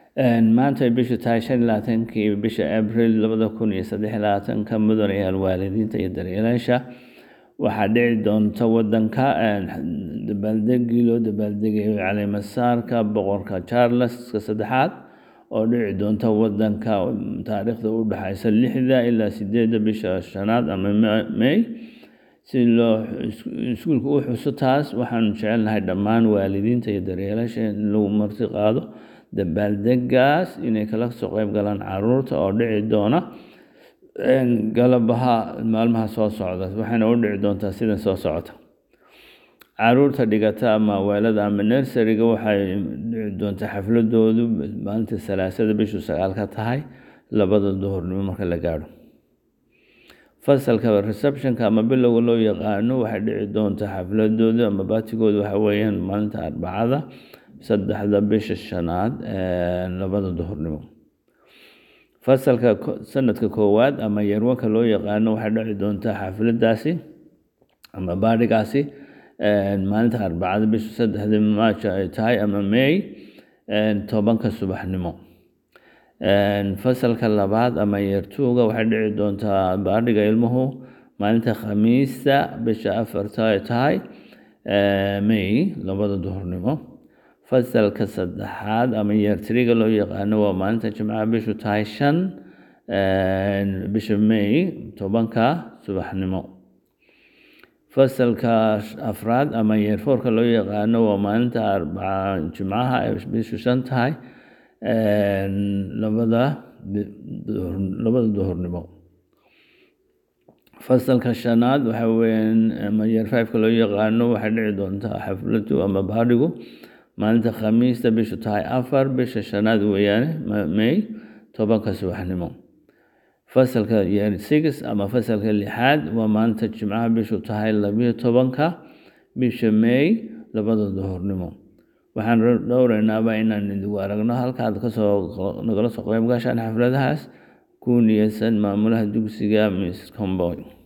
maanta ay bishu tahay shan iyo labaatankii bisha abril labada kun iyo saddex iyo labaatanka mudanayaal waalidiinta iyo daryeelayaasha waxaa dhici doonta wadanka dabaaldegii loo dabaaldegayo caleemasaarka boqorka charleska saddexaad oo dhici doonta wadanka taariikhda u dhexeysa lixda ilaa sideedda bisha shanaad ama may si loo iskuulka u xuso taas waxaanu jecelnahay dhammaan waalidiinta iyo daryeelasha in lagu marti qaado dabaaldegaas inay kala soo qeyb galaan caruurta oo dhici doona galabaha maalmaha soo socda waxayna u dhici doontaa sida soo socota caruurta dhigata ama weelada ama nersariga waxay dhici doontaa xafladoodu maalinta salaasada bishu sagaal ka tahay labada duhurnimo marka la gaadho fasalka receptionka ama bilowga loo yaqaano waxay dhici doontaa xafladooda ama baatigooda waxa weeyaan maalinta arbacada saddexda bisha shanaad labada duhurnimo fasalka sanadka koowaad ama yarwanka loo yaqaano waxay dhici doontaa xafladaasi ama baadhigaasi maalinta arbacada bisha saddexda maaja ay tahay ama may tobanka subaxnimo fasalka labaad ama yeertuuga waxay dhici doontaa baadhiga ilmuhu maalinta khamiista bisha afarta ay tahay may labada duhurnimo fasalka saddexaad ama yeertiriga loo yaqaano waa maalinta jimcaha bishu tahay shan bisha may tobanka subaxnimo fasalka afraad ama yeerfoorka loo yaqaano waa maalinta arbaca jimcaha ay bishu shan tahay labada labada duhurnimo fasalka shanaad waxa weyaan ama yeer fiveka loo yaqaano waxay dhici doontaa xafladu ama baadhigu maalinta khamiista bishu tahay afar bisha shanaad weeyaane may tobanka subaxnimo fasalka yeer six ama fasalka lixaad waa maalinta jimcaha bishu tahay labiyo tobanka bisha may labada duhurnimo waxaan dhowraynaaba inaan idigu aragno halkaad kasoo nagala soo qeyb gashaan xafladahaas ku niyadsan maamulaha dugsiga miss comboy